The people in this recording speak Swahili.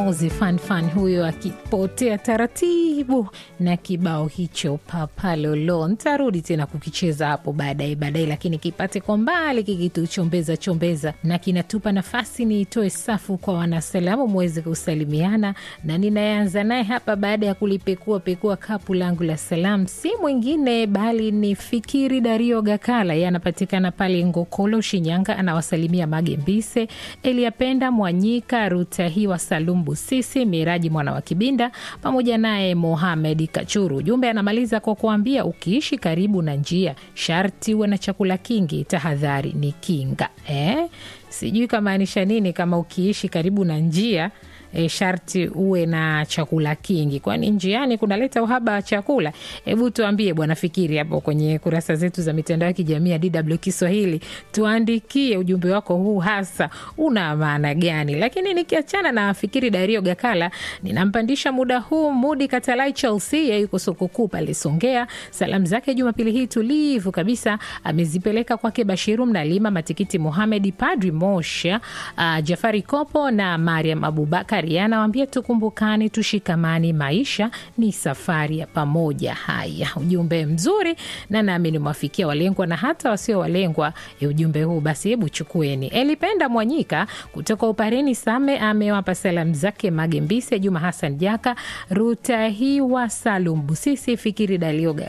Mozi Fanfan huyo akipotea taratibu na kibao hicho papalolo. Ntarudi tena kukicheza hapo baadaye baadaye, lakini kipate kwa mbali kikituchombeza chombeza na kinatupa nafasi niitoe safu kwa wanasalamu muweze kusalimiana, na ninayeanza naye hapa baada ya kulipekua pekua kapu langu la salamu si mwingine bali ni Fikiri Dario Gakala, yeye anapatikana pale Ngokolo, Shinyanga. Anawasalimia Mage Mbise, Eliapenda Mwanyika, Rutahiwa Salum Busisi, Miraji mwana wa Kibinda pamoja naye Mohamed Kachuru. Ujumbe anamaliza kwa kuambia ukiishi karibu na njia sharti uwe na chakula kingi, tahadhari ni kinga. Eh, sijui kamaanisha nini kama ukiishi karibu na njia E, sharti uwe na chakula kingi, kwani njiani kunaleta uhaba wa chakula? Hebu tuambie bwana Fikiri hapo kwenye kurasa zetu za mitandao ya kijamii ya DW Kiswahili, tuandikie ujumbe wako huu, hasa una maana gani? Lakini nikiachana na Fikiri Dario Gakala, ninampandisha muda huu Mudi Katalai Chelsea, yeye yuko soko kuu pale Songea. Salamu zake Jumapili hii tulivu kabisa amezipeleka kwake Bashiru Mnalima, Matikiti Muhamedi, Padri Mosha, uh, Jafari Kopo na Mariam Abubakar anawambia tukumbukane, tushikamani, maisha ni safari ya pamoja. Haya, ujumbe mzuri na naamini mwafikia walengwa na hata wasio walengwa ya ujumbe huu, basi hebu chukueni. Elipenda Mwanyika kutoka Upareni Same amewapa salamu zake Magembise, Juma Hassan Jaka, Rutahiwa Salum Busisi, Fikiri Dalioga